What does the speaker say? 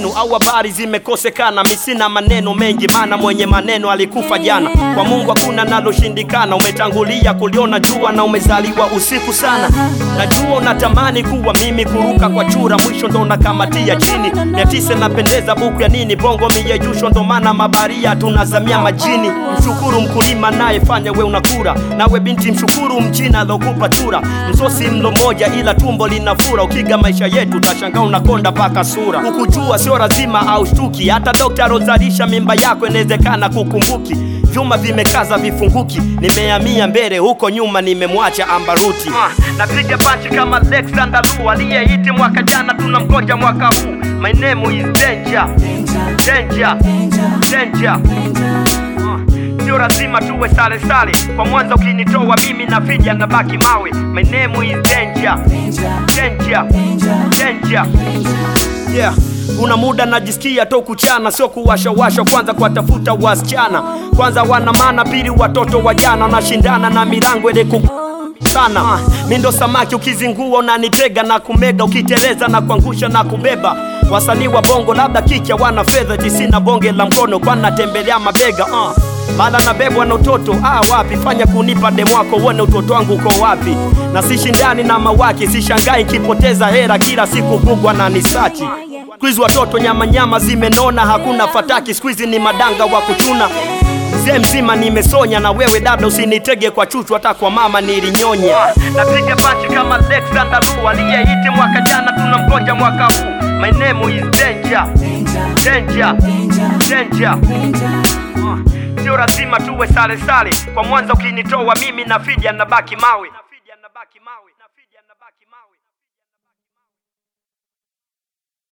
zenu au habari zimekosekana misina maneno mengi maana mwenye maneno alikufa jana kwa mungu hakuna naloshindikana umetangulia kuliona jua na umezaliwa usiku sana najua unatamani kuwa mimi kuruka kwa chura mwisho ndo unakamatia chini mia tisa napendeza buku ya nini bongo miyeyusho ndo maana mabaria tunazamia majini mshukuru mkulima nayefanya we unakura nawe binti mshukuru mchina alokupa chura msosi mlo moja ila tumbo linafura ukiga maisha yetu tashangaa unakonda paka sura kukujua sio lazima au shtuki hata dokta alozalisha mimba yako inawezekana kukumbuki vyuma vimekaza vifunguki nimehamia mbele huko nyuma nimemwacha ambaruti uh, napiga panchi kama alexander lu aliyeiti mwaka jana tunamgoja mwaka huu my name is danger danger danger Uh, sio lazima tuwe sale sale kwa mwanza ukinitoa mimi na fija nabaki mawe my name is danger danger danger yeah kuna muda najisikia to kuchana sio kuwashawasha kwanza kuwatafuta wasichana kwanza wana maana pili watoto wajana wanashindana na milango ile ku sana uh, mi ndo samaki ukizingua unanitega na kumega ukiteleza na kuangusha na kubeba wasanii wa bongo labda kicha wana fedha tisina bonge la mkono kwa natembelea mabega uh. mala nabebwa na utoto ah, wapi fanya kunipa demwako uone utoto wangu uko wapi na sishindani na mawaki sishangai nkipoteza hera kila siku gugwa na nisachi Squeeze watoto nyama nyama zimenona, hakuna fataki, squeeze ni madanga wa kuchuna. Mzee mzima nimesonya, na wewe dada usinitege kwa chuchu, hata kwa mama nilinyonya. Napiga panchi kama Alexander Lu aliyeiti mwaka jana, tunamgoja mwaka huu. My name is danger, danger, danger. Uh, Sio lazima tuwe sale sale, kwa mwanza ukinitoa mimi na fija nabaki mawe.